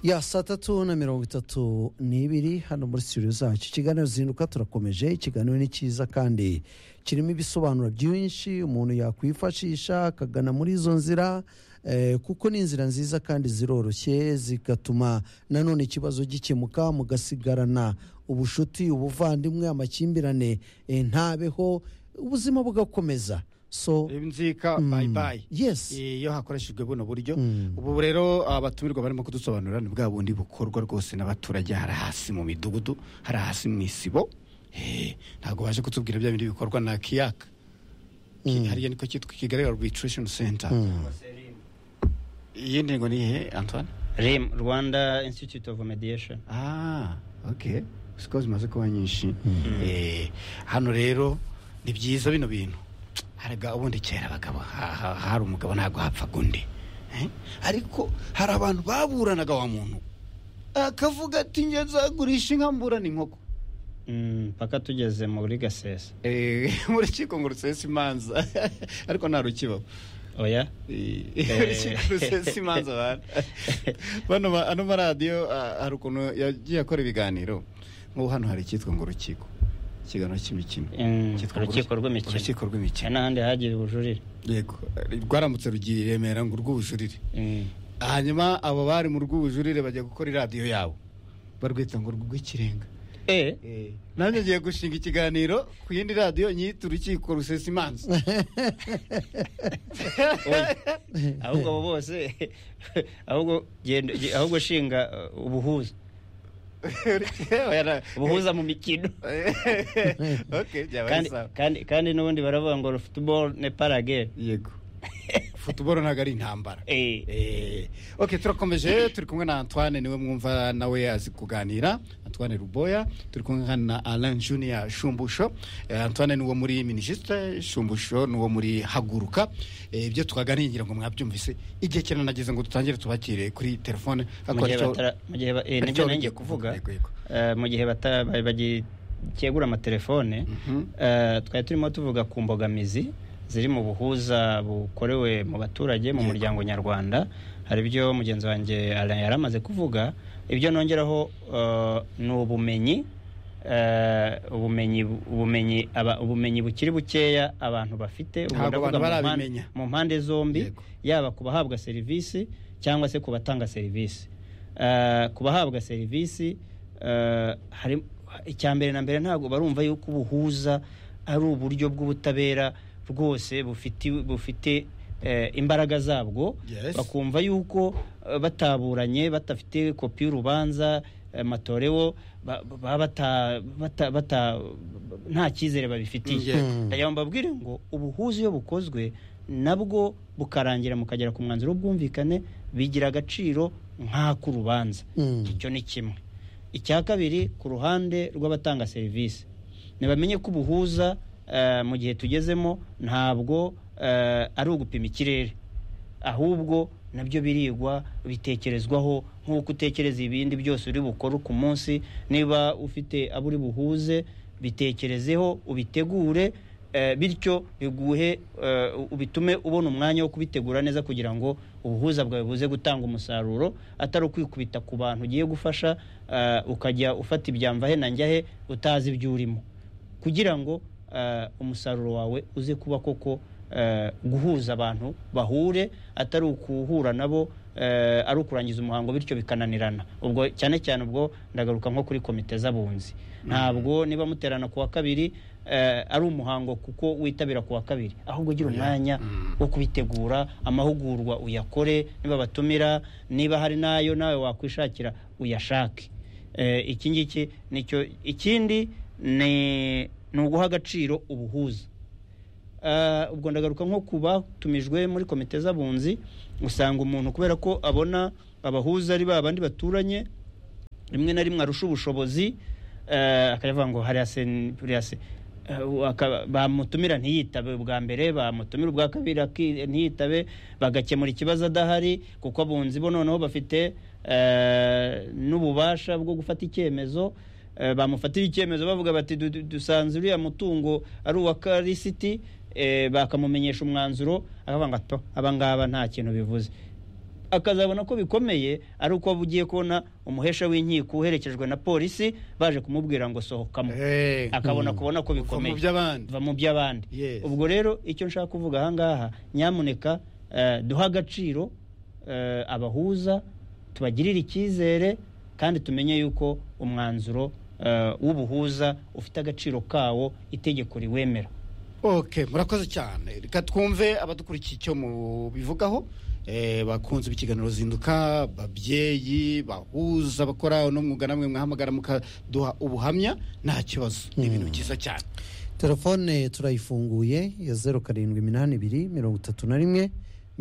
ya saa tatu na mirongo itatu n'ibiri hano muri studio zacu ikiganiro zinduka turakomeje ikiganiro ni cyiza kandi kirimo ibisobanuro byinshi umuntu yakwifashisha akagana muri izo nzira eh, kuko ni inzira nziza kandi ziroroshye zigatuma nanone ikibazo gikemuka mugasigarana ubushuti ubuvandimwe amakimbirane eh, ntabeho ubuzima bugakomeza so inzika bayi bayi yes iyo hakoreshejwe buno buryo ubu rero abatumirwa barimo kudusobanurira ni bwa bundi bukorwa rwose n'abaturage hari hasi mu midugudu hari hasi mu isibo Eh, ntabwo baje kutubwira bya bindi bikorwa na kiyaka Ki- hariya niko cyitwa kigali arbitration center iyi ntego ni ihe antoine rim rwanda institute of mediation Ah, okay. Siko zimaze kuba nyinshi. Eh, hano rero ni byiza bino bintu. Haraga ubundi kera abagabo ha- ha- hari umugabo ntabwo hapfaga undi. Eh? Ariko hari abantu baburanaga wa muntu. Akavuga ati njye nzagurisha inka mburana inkoko. Mm, mpaka tugeze muri gasesa Eh, mu rukiko ngo rusesa imanza ariko nta rukibaho oya rusesa imanza abantu bano ma- ano maradiyo ah, hari ukuntu yagiye akora ibiganiro nk'ubu hano hari icyitwa ngo urukiko ikiganiro cy'imikino Mm, Cyitwa ngo urukiko rw'imikino urukiko hari rw'imikino n'ahandi hagira ubujurire yego rwaramutse rugiye i remera ngo urw'ubujurire Mm, hanyuma abo bari mu rw'ubujurire bajya gukora iradiyo yabo barwita ngo urw'ikirenga eh nanjye ngiye gushinga ikiganiro ku yindi radiyo nyita urukiko rusesa imanza oya ahubwo abo bose ahubwo genda ge- ahubwo shinga uh, ubuhuza ubuhuza mu mikino okay byabaye kandi sawa kandi kandi n'ubundi baravuga ngo football ne paragere yego futuboro ntabwo ari intambara eh Eh, ok turakomeje turi kumwe na antoine niwe mwumva nawe azi kuganira antoine ruboya turi kumwe na alain junior shumbusho Eh, antoine niwo muri minisitire shumbusho niwo muri haguruka Eh, ibyo twaganiriye ngira ngo mwabyumvise igihe cyane nageze ngo dutangire tubakire kuri telefone mu Ariko gihe nicyo- batara- mu gihe ba- eh, aricyo nibyo wari nanjye ugiye kuvuga yego, yego. Eh, mu gihe bata- ba- bagi- cyegura amatelefone Mhm. eh, twari turimo tuvuga ku mbogamizi ziri mu buhuza bukorewe mu baturage mu Yego. muryango nyarwanda hari ibyo mugenzi wanjye Alain yari amaze kuvuga ibyo nongeraho eh, ni ubumenyi eh, ubumenyi ubumenyi aba- ubumenyi bukiri bukeya abantu bafite Ubu ndavuga Ntabwo abantu mu mpande- barabimenya. mu mpande zombi Yego. yaba ku bahabwa serivisi cyangwa se ku batanga serivisi Eh, ku bahabwa serivisi eh, hari icya mbere na mbere ntabwo barumva yuko ubuhuza ari uburyo bw'ubutabera rwose bufite bufite eh, imbaraga zabwo Yes. bakumva yuko eh, bataburanye badafite kopi y'urubanza eh, matorewo ba- baba bata- bata- bata- nta cyizere babifitiye Yego. ndagira ngo mbabwire ngo ubuhuza iyo bukozwe nabwo bukarangira mukagera ku mwanzuro w'ubwumvikane bigira agaciro nk'ak'urubanza Mm. icyo ni kimwe icya kabiri ku ruhande rw'abatanga serivisi ntibamenye ko ubuhuza eh, mu gihe tugezemo ntabwo eh, ari ugupima ikirere ahubwo nabyo birigwa bitekerezwaho nk'uko utekereza ibindi byose uri bukore ku munsi niba ufite abo uri buhuze bitekerezeho ubitegure eh, bityo biguhe eh, ubitume ubona umwanya wo kubitegura neza kugira ngo ubuhuza bwawe buze gutanga umusaruro atari ukwikubita ku bantu ugiye gufasha eh, ukajya ufata ibyamva he na njyahe utazi ibyo urimo kugira ngo eh, umusaruro wawe uze kuba koko eh, guhuza abantu bahure atari ukuhura nabo eh, ari ukurangiza umuhango bityo bikananirana ubwo cyane cyane ubwo ndagaruka nko kuri komite z'abunzi ntabwo niba muterana ku wa kabiri eh, ari umuhango kuko witabira ku wa kabiri ahubwo ugira umwanya wo kubitegura amahugurwa uyakore niba batumira niba hari n'ayo nawe wakwishakira uyashake Eh, iki ngiki nicyo ikindi ni ni uguha agaciro ubuhuza Eh, ubwo ndagaruka nko ku batumijwe muri komite z'abunzi usanga umuntu kubera ko abona abahuza ari ba bandi baturanye rimwe na rimwe arusha ubushobozi eh, akavuga ngo hariya se hariya se Eh, aka- bamutumira ntiyitabe ubwa mbere bamutumira ubwa kabiri aki- ntiyitabe bagakemura ikibazo adahari kuko abunzi bo noneho bafite eh, n'ububasha bwo gufata icyemezo Eh, bamufatira icyemezo bavuga bati "Du- du- dusanze uriya mutungo ari uwa karisiti bakamumenyesha umwanzuro akavuga ngo "Ato, aba ngaba nta kintu bivuze akazabona ko bikomeye ari uko aba ugiye kubona umuhesha w'inkiko uherekejwe na polisi baje kumubwira ngo sohokamo Eh, akabona Hmm. kubona ko bikomeye mu by'abandi. va mu by'abandi Yes. ubwo rero icyo nshaka kuvuga ahangaha nyamuneka eh, duhe agaciro eh, abahuza tubagirire icyizere kandi tumenye yuko umwanzuro eh, w'ubuhuza ufite agaciro kawo itegeko riwemera ok murakoze cyane reka twumve abadukurikiye icyo mubivugaho eh, bakunze ikiganiro zinduka babyeyi bahuza bakora uno mwuga namwe mwahamagara mukaduha ubuhamya nta kibazo ni ibintu byiza cyane telefone turayifunguye ya zeru karindwi iminani ibiri mirongo itatu na rimwe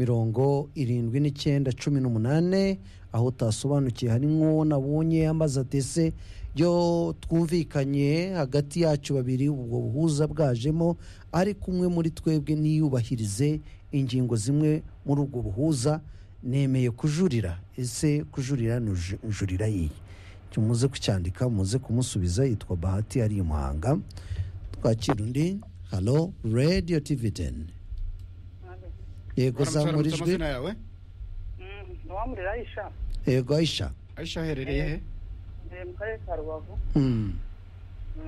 mirongo irindwi n'icyenda cumi n'umunani aho utasobanukiye hari nk'uwo nabonye amaze atese yo twumvikanye hagati yacu babiri ubwo buhuza bwajemo ariko umwe muri twebwe niyubahirize ingingo zimwe muri ubwo buhuza nemeye kujurira ese kujurira ni uju- jurira yihe muze kucyandika muze kumusubiza yitwa bahati ari i muhanga twakira undi halo radiyo tivi teni yego zamura Waramutse ijwi amazina yawe ntiwamurira ayisha yego ayisha aisha aherereye he mbere mu karere ka rubavu Hmm,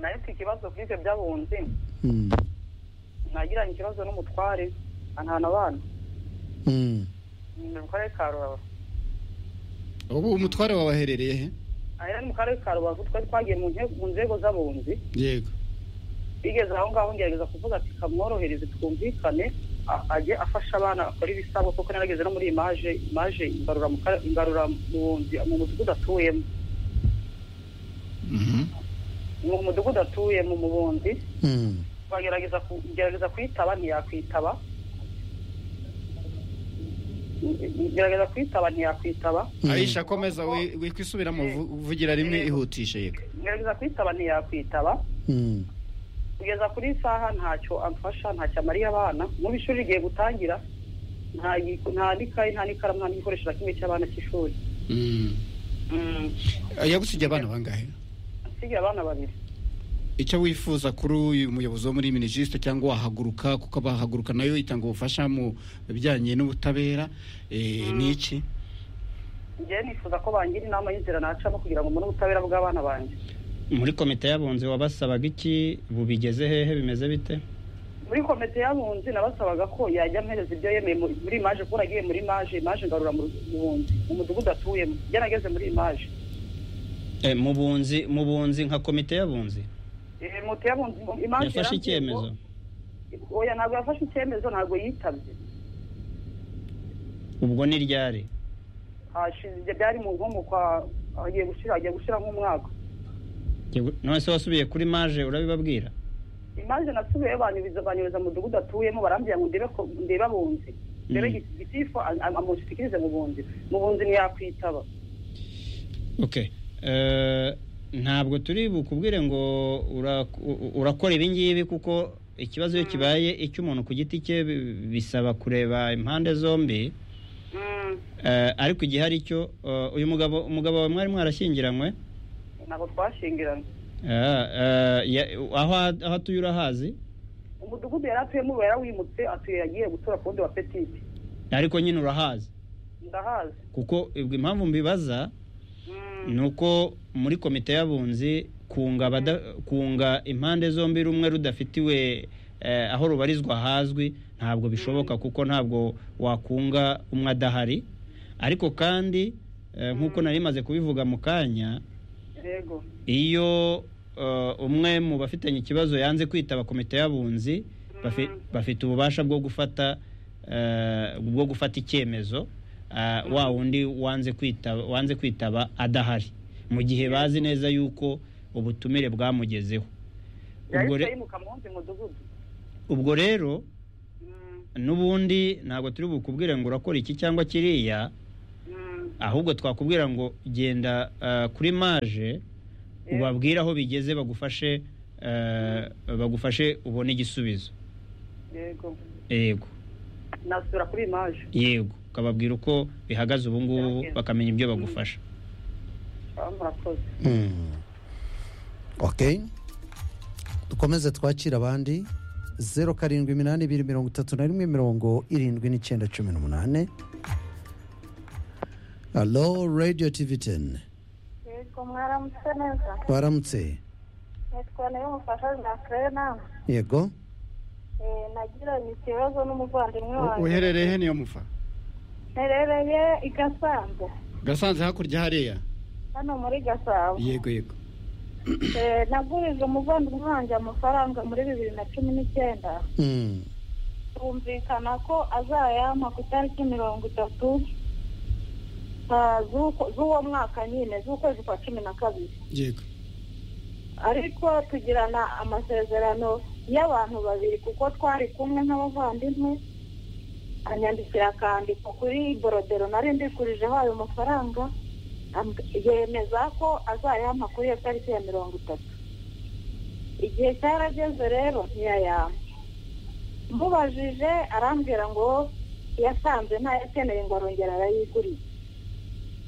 nayo mfite ikibazo kuri ibyo by'abunzi hmm, nagiranye ikibazo n'umutware antahana abana hmm. mbere mu karere ka rubavu ubu umutware wawe aherereye he ahera mu karere ka rubavu twari twagiye mu nte- mu nzego z'abunzi yego bigeze aho ngaho ngerageza kuvuga ati kamworohereze twumvikane a- ajye afasha abana akora ibisabwa kuko narageze no muri imaje imaje imbarura mu kare- imbarura mu bunzi mu mudugudu atuyemo Mhm. mu mudugudu atuyemo mu bunzi Hmm. bagerageza ku- gerageza kuyitaba ntiyakwitaba gerageza kuyitaba ntiyakwitaba Hmm. aisha komeza wi- wikwisubiramo vu- vugira rimwe ihutishe yego gerageza kuyitaba ntiyakwitaba Hmm. kugeza kuri iyi saha ntacyo amfasha ntacyo amariye abana mu ishuri rigiye gutangira nta gi- nta n'ikayi nta n'ikaramu nta n'igikoresho na kimwe cy'abana cy'ishuri Mm. Mm, yagusigiye abana bangahe nsigaye abana babiri icyo wifuza kuri uyu muyobozi wo muri minisitiri cyangwa wahaguruka kuko abahaguruka nayo itanga ubufasha mu bijyanye n'ubutabera eh, ni iki njyewe nifuza ko bangira inama y'inzira nacamo kugira ngo mbone ubutabera bw'abana banjye muri komite y'abunzi wabasabaga iki bubigeze hehe bimeze bite muri komite y'abunzi nabasabaga ko yajya ampereza ibyo yemeye mu- muri imaje kuko nagiye muri imaje imaje ngarura mu mu bunzi mu mudugudu atuyemo njye nageze muri imaje Eh, mu bunzi mu bunzi nka komite y'abunzi Eh, moto y'abunzi mu- imaje yafashe yarambwiye ngo- icyemezo oya ntabwo yafashe icyemezo ntabwo yitabye ubwo ni ryari hashize ibyo byari mu nko mu kwa agiye gushira agiye gushira nk'umwaka Yego, none se wasubiye kuri maje urabibabwira imaje nasubiyeyo banyubiza banyubiza mu mudugudu atuyemo barambwira ngo ndebe ko- ndebe abunzi ndebe Mm. giti- gitifu a- a- amushikirize mu bunzi mu bunzi ntiyakwitaba okay Eh, ntabwo turi bukubwire ngo ura- u- urakora ibi ngibi kuko ikibazo iyo kibaye icy'umuntu ku giti cye bi- bisaba kureba impande zombi Mm, Eh, ariko igihe ari cyo eh, uyu mugabo umugabo wawe mwari mwarashyingiranywe ntabwo twashingiranye Eh, eh, ya- aho aho atuye urahazi umudugudu yari atuyemo ubu yarawimutse atuye yagiye gutura ku wundi wa petite ariko nyine urahazi ndahazi kuko ubwo impamvu mbibaza Mm, ni uko muri komite y'abunzi kunga abada- kunga impande zombi rumwe rudafitiwe eh, aho rubarizwa hazwi ntabwo bishoboka kuko ntabwo wakunga umwe adahari ariko kandi eh, nk'uko nari maze kubivuga mu kanya yego iyo eh, umwe mu bafitanye ikibazo yanze kwitaba komite y'abunzi bafi- Mm. bafite ububasha bwo gufata eh, bwo gufata icyemezo eh, wa wundi wanze kwitaba wanze kwitaba adahari mu gihe bazi neza yuko ubutumire bwamugezeho ubwo yahise re- yimuka mu wundi mudugudu ubwo rero Mm, n'ubundi ntabwo turi bukubwire ngo urakora iki cyangwa kiriya mm, ahubwo twakubwira ngo genda eh, kuri maje Yeah. ubabwire aho bigeze bagufashe eh, bagufashe ubone igisubizo yego yego nasubira kuri imaje yego ukababwira uko bihagaze ubu ngubu Yeah. bakamenya ibyo bagufasha Ah, murakoze Hmm. ok dukomeze twakira abandi zeru karindwi iminani ibiri mirongo itatu na rimwe mirongo irindwi n'icyenda cumi n'umunani halo radiyo tivi teni yego mwaramutse neza twaramutse nitwa nayo umufasha jean nawe yego Eh, nagiranye ikibazo n'umuvandimwe wanjye uherereye he niyo muva nterereye i gasanze gasanze hakurya hariya hano muri gasabo yego yego Eh, nagurije umuvandimwe wanjye amafaranga muri bibiri na cumi n'icyenda Mm. twumvikana ko azayampa ku itariki mirongo itatu ah, z'uko- z'uwo mwaka nyine z'ukwezi kwa cumi na kabiri yego ariko tugirana amasezerano y'abantu babiri kuko twari kumwe n'abavandimwe anyandikira akandiko kuri borodero nari ndikurijeho ayo mafaranga am- yemeza ko azayampa kuri iyo tariki ya mirongo itatu igihe cyarageze rero ntiyayampa mubajije arambwira ngo yasanze ntayakeneye ngo arongera arayiguriza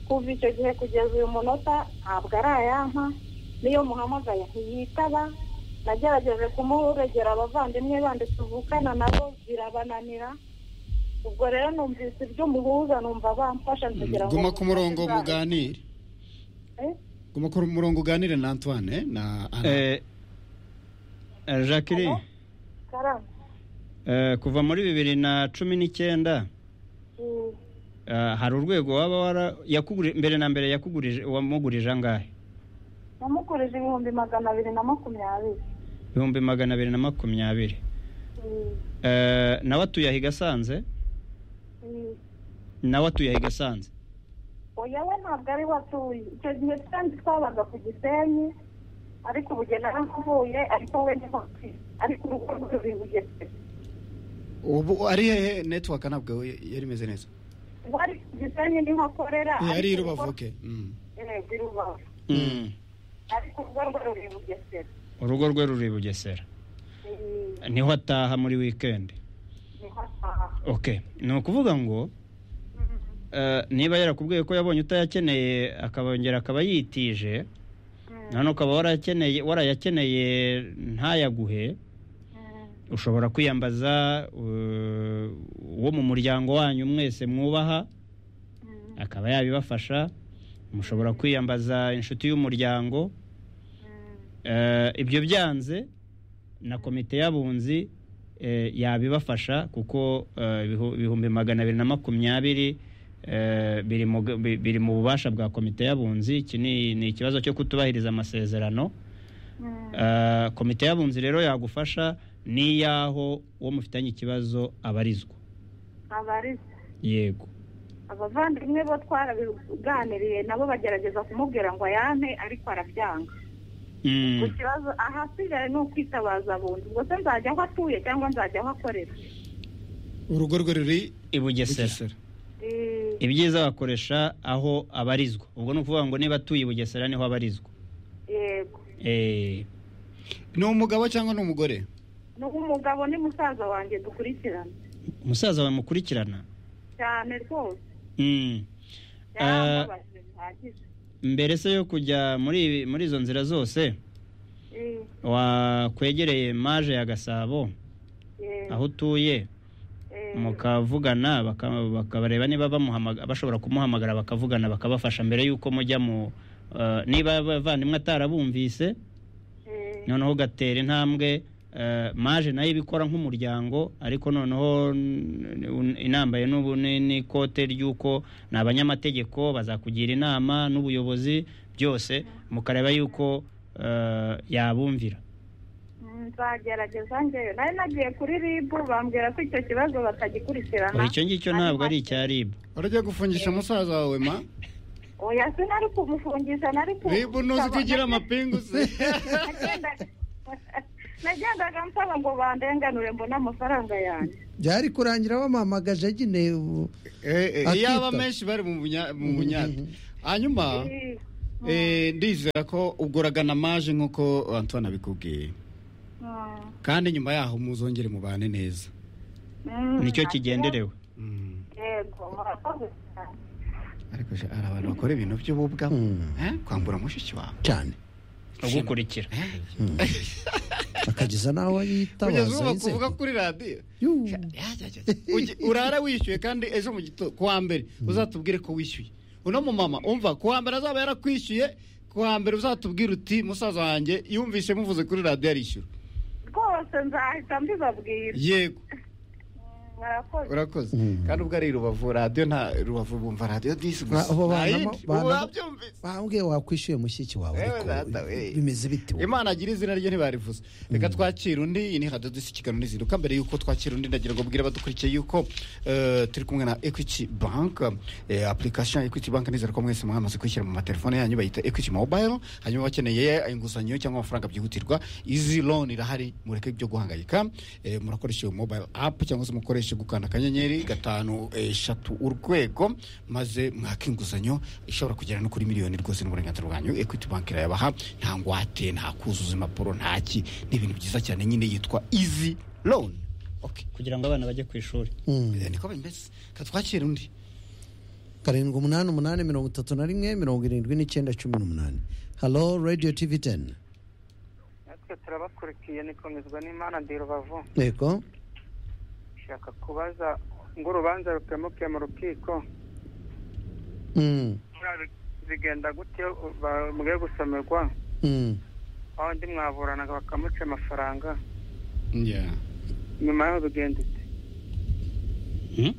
kuva icyo gihe kugeza uyu munota ntabwo arayampa niyo muhamagaye ntiyitaba nagerageje kumuregera abavandimwe bandi tuvukana nabo birabananira ubwo rero numvise iby'umuhuza numva bamfasha kugira ngo guma ku murongo muganire Eh? guma ku murongo uganire na antoine na ana Eh, eh, jacqueline Alo? karame eh, kuva muri bibiri na cumi n'icyenda Mm, eh, hari urwego waba wara yakuguri- mbere na mbere yakugurije wamugurije angahe namugurije ibihumbi magana abiri na makumyabiri ibihumbi magana abiri na makumyabiri Mm, Eh, nawe atuye aho i gasanze mm. nawe atuye aho i gasanze oya we ntabwo ari we atuye icyo gihe kandi twabaga ku gisenyi ariko ubu uge naramuvuye ariko we niho atuye ariko urugo rwe ruri i bugesera ubu ari hehe network ntabwo yari imeze neza ubu ari ku gisenyi niho akorera yari ariko rubavu urugo- ke Mm. Yego, i rubavu Mm. ariko urugo rwe ruri i bugesera urugo rwe ruri i bugesera Mm, niho ataha muri wikendi niho ataha okay ni ukuvuga ngo Mm, eh, niba yarakubwiye ko yabonye utayakeneye akabongera akaba yitije mm, none ukaba warayakeneye warayakeneye ntayaguhe mm, ushobora kwiyambaza eh, uwo mu muryango wanyu mwese mwubaha mm, akaba yabibafasha mushobora kwiyambaza inshuti y'umuryango mm. Eh, ibyo byanze na komite y'abunzi eh, yabibafasha kuko eh, ibihu- ibihumbi magana abiri na makumyabiri eh, biri mu ga- bi- biri mu bubasha bwa komite y'abunzi iki ni ni ikibazo cyo kutubahiriza amasezerano Mm. Eh, komite y'abunzi rero yagufasha n'iy'aho uwo mufitanye ikibazo abarizwa abarisa yego abavandimwe bo twarabiganiriye nabo bagerageza kumubwira ngo ayampe ariko arabyanga ku Mm. kibazo ahasigaye ni ukwitabaza abunzi ubwo se nzajya aho atuye cyangwa nzajya aho akorera urugo rwe ruri i bugesera bugesera Eh, ibyiza bakoresha aho abarizwa ubwo ni ukuvuga ngo niba atuye i bugesera niho abarizwa yego Eh, ni umugabo cyangwa ni umugore ni umugabo ni musaza wanjye dukurikirana umusaza bamukurikirana cyane rwose Mm. yaramubajije bihagije mbere se yo kujya muri muri izo nzira zose Eh, wakwegereye maje ya gasabo eh, aho utuye eh, mukavugana baka- bakabareba niba bamuhamaga- bashobora kumuhamagara bakavugana bakabafasha mbere y'uko mujya mu eh, niba abavandimwe atarabumvise eh, noneho ugatera intambwe eh, maje nayo ibikora nk'umuryango ariko noneho n- n- inambaye n'ubu ni- n'ikote ry'uko ni abanyamategeko bazakugira inama n'ubuyobozi byose mukareba yuko eh, yabumvira nzagerageza ngewe nari nagiye kuri ribu bambwira ko icyo kibazo Oya, batagikurikirana icyo ngicyo ntabwo ari icya ribu urajya gufungisha musaza wawe ma oya sinari kumufungisha nari ku- ribu ntuzi ko igira amapingu se Nagendaga- nagendaga nsaba ngo bandenganure mbone amafaranga yanjye byari kurangira bampamagaje ageneye ubu Eh, eh, Akita. iyaba menshi bari mu bunya- mu bunyate hanyuma Eh, eh, ndizera ko ubwo uragana maje nk'uko antoine abikubwiye mm, kandi nyuma yaho muzongere mubane neza mm, nicyo kigenderewe Mm. yego murakoze cyane. ariko sha, hari abantu bakora ibintu by'ububwa Mm. eh, kwambura mushiki wawe cyane ugukurikira Eh, akageza n'aho kugeza yitabaza ubu inzego bakuvuga kuri radiyo Yuh. Ya, ya, ya, ya. Uge- urara wishyuye kandi ejo mu gitondo ku wa mbere uzatubwire ko wishyuye uno mumama umva kuwa mbere azaba yarakwishyuye kuwa mbere uzatubwira uti musaza wanjye yumvise muvuze kuri radiyo yarishyura rwose nzahita mbibabwira yego murakoze urakoze Mm. kandi ubwo ari rubavu radiyo nta rubavu bumva radiyo disi gusa Abo nta banamo- yindi banamo- wabyumvise bambwe wakwishyuye mushyiki wawe Ewe ariko data we. bimeze bite wowe? imana agira izina ryo ntibarivuze reka twakira undi iyi ni radiyo disi kiganiro nizinduka mbere yuko twakira undi ndagira ngo mbwire abadukurikiye yuko eh, turi kumwe na equity bank eh, application ya equity bank nizera ko mwese mwamaze kwishyira mu matelefone yanyu bayita equity mobile hanyuma bakeneye inguzanyo cyangwa amafaranga byihutirwa izi loan irahari mureke ibyo guhangayika eh, murakoresha iyo mobile app cyangwa se mukoreshe gukanda akanyenyeri gatanu eh, eshatu urwego maze mwaka inguzanyo ishobora kugera no kuri miliyoni rwose n'uburenganzira bwanyu equity bank irayabaha nta ngwate nta kuzuza impapuro ntaki ni ibintu byiza cyane nyine yitwa easy loan okay kugira ngo abana bajye ku ishuri Mm. Eh, niko bimeze katwakira undi karindwi umunani umunani mirongo itatu na rimwe mirongo irindwi n'icyenda cumi n'umunani halo radiyo tivi teni natwe turabakurikiye nikomezwa n'imana ndi rubavu yego nshaka kubaza ngo urubanza rukemuke mu rukiko Mm, zigenda gute ba- mugiye gusomerwa mm. aho undi mwaburanaga bakamuca amafaranga yeah nyuma yaho bigenda ute Hmm?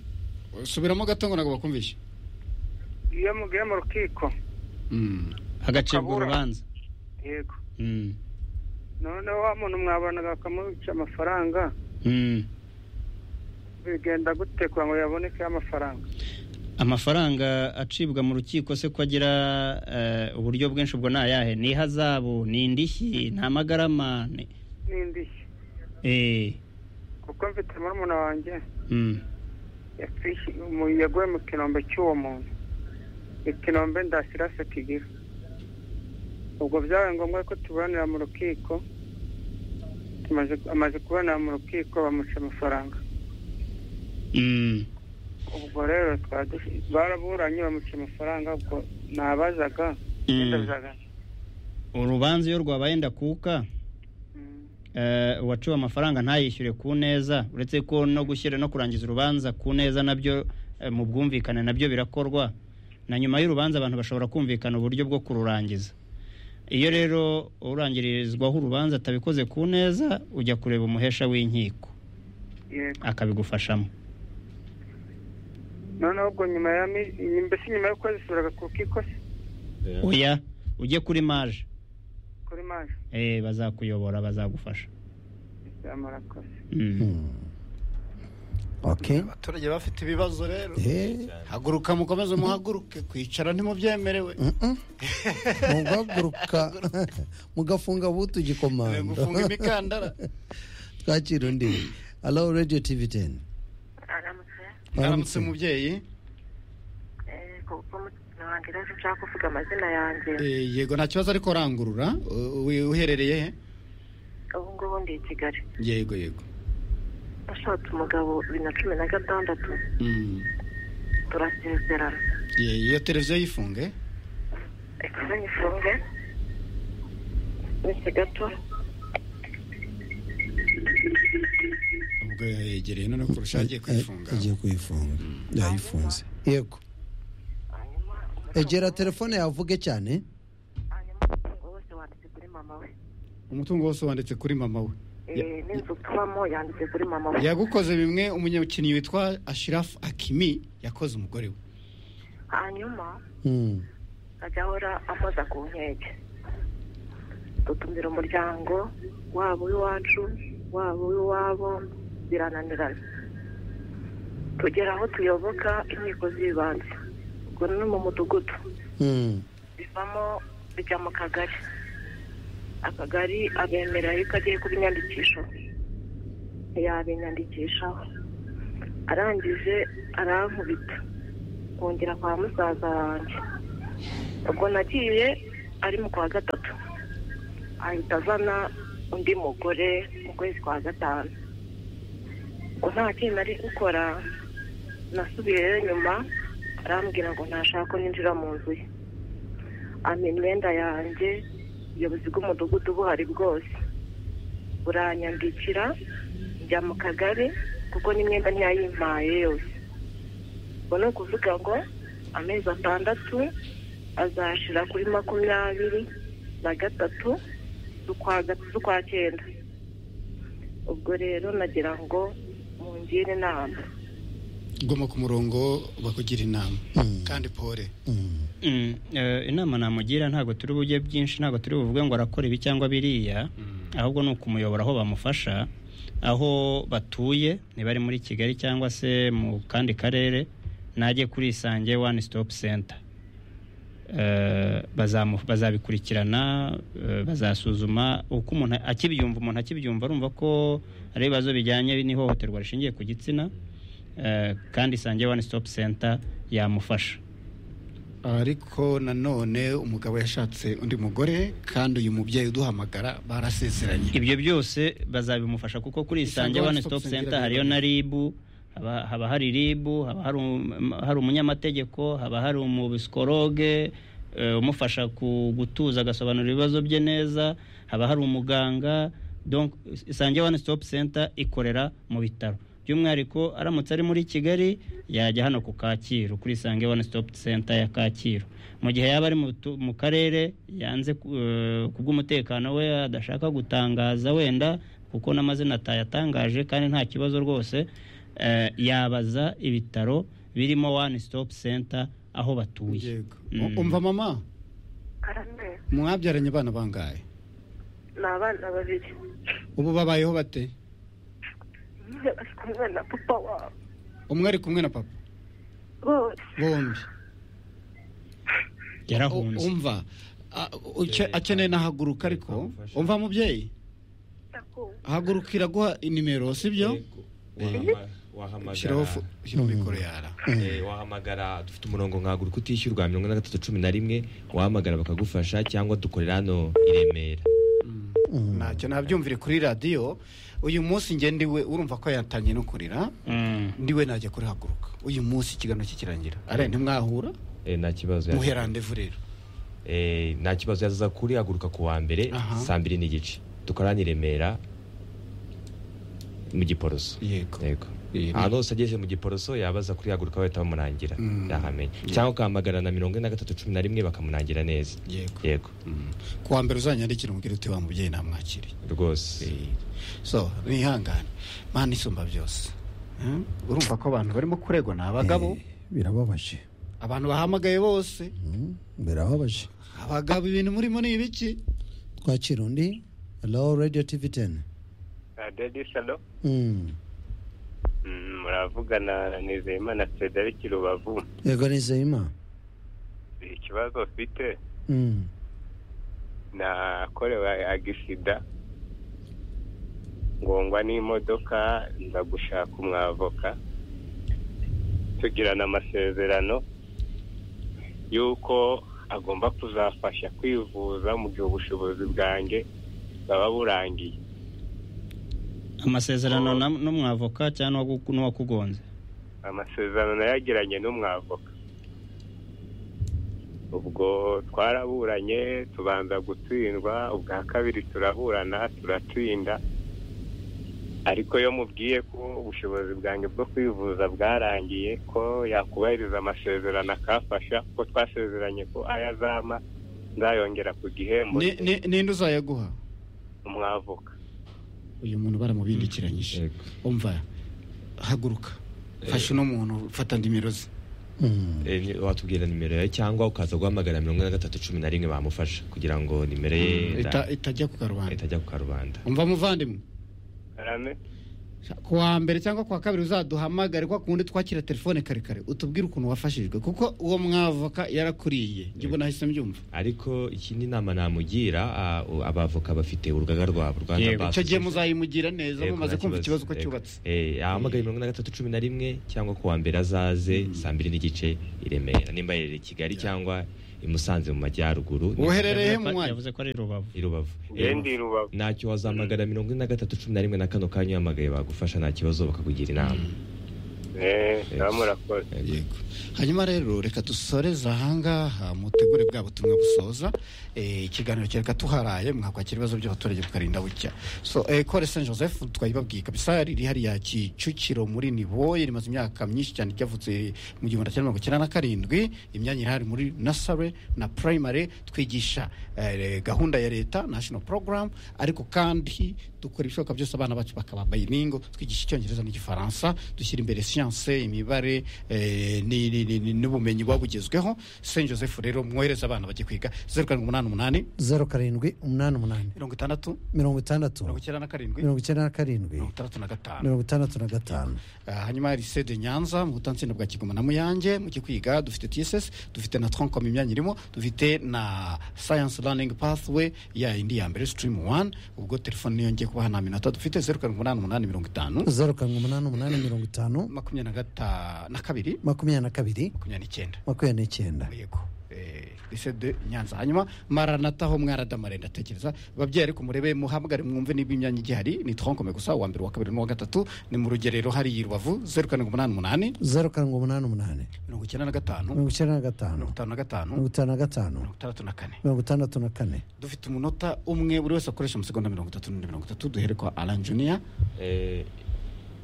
subiramo gato ngo ntabwo bakumvishe iyo mugiye mu rukiko Mm. hagacibwa Kabura. urubanza yego Hmm. noneho wa muntu mwabanaga bakamuca amafaranga Hmm. bigenda gute kugira ngo yaboneke amafaranga amafaranga acibwa mu rukiko se ko agira eh, uburyo bwinshi ubwo ni ayahe ni ihazabu ni indishyi ni amagarama ni n'indishyi Eh, kuko mfite murumuna wanjye hmm. yapfishi- mu- yaguye mu kinombe cy'uwo muntu ikinombe ndasirase kigira ubwo byabaye ngombwa ko tuburanira mu rukiko tumaze amaze kuburanira mu rukiko bamuca amafaranga Hmm. ubwo rero twadushi- baraburanye bamuca amafaranga ubwo nabazaga Mm. ndazaga urubanza iyo rwabaye ndakuka eh, uwaciwe amafaranga ntayishyure ku neza uretse ko no gushyira no kurangiza urubanza ku neza nabyo eh, mu bwumvikane nabyo birakorwa na nyuma y'urubanza abantu bashobora kumvikana uburyo bwo kururangiza iyo rero urangirizwaho urubanza atabikoze ku neza ujya kureba umuhesha w'inkiko yego akabigufashamo noneho ubwo nyuma ya mi- mbese nyuma y'ukwezi usubiraga ku rukiko se oya ujye kuri maje kuri manje eh, bazakuyobora bazagufasha murakoze mm. Mm. Okay. abaturage bafite ibibazo rero Eh, haguruka mukomeze muhaguruke kwicara ntimubyemerewe mm-mm. mugaguruka mugafunga butu gikomando gufunga imikandara twakira undi halo radiyo tivi teni aramutse aramutse umubyeyi eh, kuko mutima wanjye rero ushaka kuvuga amazina yanjye Eh, yego nta kibazo ariko rangurura U- u- uherereye he ubu ngubu ndi i kigali yego yego nashatse umugabo bibiri na cumi na gatandatu Mm. turasezerana Ye- iyo televiziyo yifunge ikuze nyifunge minsi gato ubwo yegereye noneho kurusha agiye kuyifunga agiye kuyifunga yayifunze yego hanyuma umutungo- egera telefone yavuge cyane hanyuma umutungo wose wanditse kuri mama we umutungo wose wanditse kuri mama we Eh, n'inzu tubamo yanditse kuri mama we yagukoze bimwe umunyakinnyi witwa ashirafu akimi yakoze umugore we hanyuma Mm, ajya ahora ampoza ku nkeke dutumira umuryango waba uw'iwacu waba uw'iwabo birananirana tugera aho tuyoboka inkiko z'ibanze ubwo ni mu mudugudu mm, bivamo bijya mu kagari akagari abemera yuko agiye kubinyandikisha yabinyandikishaho arangije arankubita kongera kwa musaza wanjye ubwo nagiye ari mu kwa gatatu ahita azana undi mugore mu kwezi kwa gatanu ubwo nta kintu nari gukora nasubiyeyo nyuma arambwira ngo ntashaka ko ninjira mu nzu ye ampa imyenda yanjye ubuyobozi bw'umudugudu buhari bwose buranyandikira njya mu kagari kuko n'imyenda ntiyayimpaye yose ubwo ni ukuvuga ngo amezi atandatu azashira kuri makumyabiri na gatatu z'ukwa ga- z'ukwa cyenda ubwo rero nagira ngo mungire inama goma ku murongo bakugira inama Mm. kandi pore Mm. Mm, eh, inama namugira ntabwo turi bujye byinshi ntabwo turi buvuge ngo arakora ibi cyangwa biriya ahubwo ni ukumuyobora aho bamufasha aho batuye niba ari muri kigali cyangwa se mu kandi karere najye kuri isange one stop center Eh, bazamu- bazabikurikirana eh, bazasuzuma uko umuntu akibyumva umuntu akibyumva arumva ko ari ibibazo bijyanye n'ihohoterwa rishingiye ku gitsina eh, kandi isange one stop center yamufasha ariko nanone umugabo yashatse undi mugore kandi uyu mubyeyi uduhamagara barasezeranye ibyo byose bazabimufasha kuko kuri isange one stop center hariyo na ribu haba haba hari ribu haba hari um- hari umunyamategeko haba hari umubisikoroge eh, umufasha ku- gutuza agasobanura ibibazo bye neza haba hari umuganga donc isange one stop center ikorera mu bitaro by'umwihariko aramutse ari muri kigali yajya hano ku kacyiru kuri isange one stop center ya kacyiru mu gihe yaba ari mu tu- mu karere yanze ku eh, ku bw'umutekano we adashaka gutangaza wenda kuko n'amazina atayatangaje kandi nta kibazo rwose eh, yabaza ibitaro birimo one stop center aho batuye Yego. Mm. U- umva mama arambe mwabyaranye abana bangahe ni abana babiri ubu babayeho bate umwe ari kumwe na papa wabo umwe ari kumwe na papa bose bombi yarahunze U- umva a- uke- akeneye nahaguruka ariko umva mubyeyi ndakumva hagurukira guha inimero sibyo Yego. Wahama- wahamagara shyiraho fu- shyira mikoro yara Eh, wahamagara dufite umurongo nkaguruka utishyurwa mirongo ine na gatatu cumi na rimwe wahamagara bakagufasha cyangwa dukorera hano i Remera ntacyo nabyumvire kuri radiyo uyu munsi njye ndiwe urumva ko yatanye no kurira Mm. ndiwe najya kurihaguruka uyu munsi ikiganiro kikirangira are ntimwahura Eh, nta kibazo muhe randevu rero Eh, nta kibazo yazaza kuri haguruka ku wa mbere Aha. saa mbiri n'igice dukorera hano i Remera mu Giporoso yego yego Eh, ahantu hose ageze mu Giporoso yabaza kuri haguruka bahita bamurangira Mm. yahamenya cyangwa ugahamagara na mirongo ine na gatatu cumi na rimwe bakamurangira neza yego yego Mm. ku wa mbere uzanyandikira umubwire uti wa mubyeyi namwakiriye rwose so nihangane mana isumba byose Mm? urumva ko abantu barimo kuregwa ni abagabo Eh, birababaje abantu bahamagaye bose Mm, birababaje abagabo ibintu murimo ni ibiki twakira undi hello radio tv 10 radiyo salo Mm. Mm, muravugana na nizeyimana frederic rubavu yego nizeyima ikibazo ufite Mm. nakorewe agisida ngongwa n'imodoka nza gushaka umwavoka tugirana amasezerano y'uko agomba kuzafasha kwivuza mu gihe ubushobozi bwanjye bwaba burangiye amasezerano na- n'umwavoka cyangwa n'uwagu- n'uwakugonze amasezerano nayagiranye n'umwavoka ubwo twaraburanye tubanza gutsindwa ubwa kabiri turaburana turatsinda ariko iyo mubwiye ko ubushobozi bwanjye bwo kwivuza bwarangiye ko yakubahiriza amasezerano akafasha ko twasezeranye ko ayo azama nzayongera ku gihembo Ni- ni- ninde uzayaguha umwavoka uyu muntu baramubindikiranyije Yego. umva haguruka fasha uno muntu fata nimero ze Mm. Eh, ni- watubwira nimero yawe cyangwa ukaza guhamagara mirongo ine na gatatu cumi na rimwe bamufasha kugira ngo nimero ye Ita- nda- itajya ku karubanda itajya ku karubanda umva muvandimwe karame ku wa mbere cyangwa ku wa kabiri uzaduhamagare kwa kundi twakira telefone kare kare utubwire ukuntu wafashijwe kuko uwo mwavoka yarakuriye njye ubona nahise mbyumva ariko ikindi nama namugira ah, u- abavoka bafite urugaga rwabo rwanda Yego, Bar icyo gihe Association. muzayimugira neza Yego, mumaze nta kumva ikibazo ko yego. cyubatse Eh, ahamagare mirongo ine na gatatu cumi na rimwe cyangwa ku wa mbere azaze saa mbiri n'igice i remera nimba aherereye i kigali cyangwa i musanze mu majyaruguru ni- woherereye he Yavuze mu ko- mwanya yavuze ko ari rubavu i rubavu Eh, yendi rubavu ntacyo wazahamagara mirongo ine na gatatu cumi na rimwe na kano kanya uhamagaye bagufasha nta kibazo bakakugira inama eh muba murakoze yego hanyuma rero reka dusoreze ahangaha mutegure bwa butumwa busoza eh, ikiganiro kereka tuharaye mwakwakira ibibazo by'abaturage bukarinda bucya so eh, kore saint joseph twayibabwiye kabisa riri hariya kicukiro muri niboye rimaze imyaka myinshi cyane ryavutse mu gihumbi cyenda mirongo icyenda na karindwi imyanya irahari muri nasare na primary twigisha eh, gahunda ya leta national program ariko kandi dukora ibishoboka byose abana bacu bakaba bayiningo twigisha icyongereza n'igifaransa dushyira imbere siyanse imibare eh, ni- ni- ni- ni- n'ubumenyi buba bugezweho saint joseph rero mwohereze abana bajye kwiga zeru karindwi umunani umunani zeru karindwi umunani umunani mirongo itandatu mirongo itandatu mirongo icyenda na karindwi mirongo icyenda na karindwi mirongo itandatu na gatanu mirongo itandatu na gatanu Uh, hanyuma hari sede nyanza mu butansinda bwa kigoma na muyange mu kikwiga dufite tss dufite na trancom imyanya irimo dufite na science learning pathway ya indi ya mbere stream one ubwo telefone niyo ngiye kubaha nta minota dufite zeru karindwi umunani umunani mirongo itanu zeru karindwi umunani umunani mirongo itanu makumyabiri na gata na kabiri makumyabiri na kabiri makumyabiri n'icyenda makumyabiri n'icyenda yego Eh, lycée de nyanza hanyuma maranata ho mwaradamare ndatekereza babyeyi ariko murebe muhamagare mwumve niba imyanya igihari ni tronkome gusa uwa mbere uwa kabiri n'uwa gatatu ni mu rugerero hariya i rubavu zeru karindwi umunani umunani zeru karindwi umunani umunani mirongo icyenda na gatanu mirongo icyenda na gatanu mirongo itanu na gatanu mirongo itanu na gatanu mirongo itandatu na kane mirongo itandatu na kane dufite umunota umwe buri wese akoresha amasegonda mirongo itatu n'undi mirongo itatu duhere kwa alan junior Eh,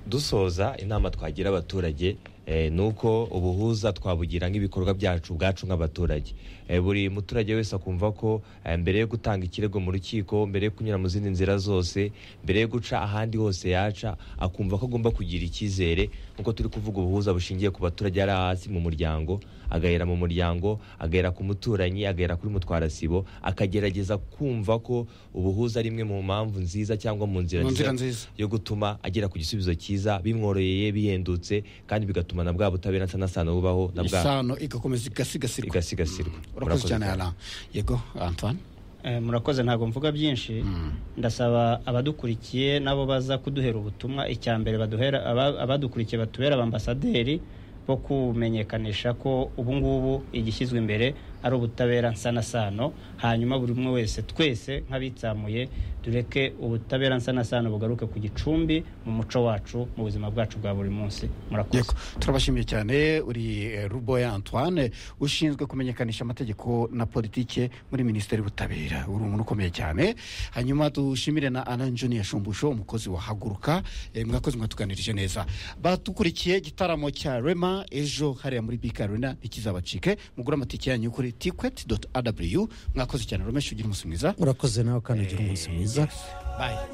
dusoza inama twagira abaturage eh, ni uko ubuhuza twabugira nk'ibikorwa byacu ubwacu nk'abaturage Eh, buri muturage wese akumva ko eh, mbere yo gutanga ikirego mu rukiko mbere yo kunyura mu zindi nzira zose mbere yo guca ahandi hose yaca akumva ko agomba kugira icyizere nk'uko turi kuvuga ubuhuza bushingiye ku baturage ari hasi mu muryango agahera mu muryango agahera ku muturanyi agahera kuri mutwarasibo akagerageza kumva ko ubuhuza ari imwe mu mpamvu nziza cyangwa mu nzira Mu nzira nziza nziza. yo gutuma agera ku gisubizo cyiza bimworoheye bihendutse kandi bigatuma na bwa butabera nsanasano bubaho na bwa isano igakomeza igasigasirwa igasigasirwa urakoze cyane alan yego antoine Eh, murakoze ntabwo mvuga byinshi ndasaba abadukurikiye nabo baza kuduhera ubutumwa icya mbere baduhera aba- abadukurikiye batubera abambasaderi bo kumenyekanisha ko ubu ngubu igishyizwe imbere ari ubutabera nsanasano hanyuma buri umwe wese twese nk'abitsamuye tureke ubutabera nsanasano bugaruke ku gicumbi mu muco wacu mu buzima bwacu bwa buri munsi murakoze yego turabashimiye cyane uri eh, ruboya antoine ushinzwe kumenyekanisha amategeko na politike muri minisiteri y'ubutabera uri umuntu ukomeye cyane hanyuma dushimire na alan junior shumbusho umukozi wa haguruka eh, mwakoze mwatuganirije neza badukurikiye igitaramo cya rema ejo hariya muri bk arena ntikizabacike mugure amatike yanyu kuri tiquet aw mwakoze cyane romesha ugira umunsi mwiza urakoze nawe kandi ugira umunsi mwiza bye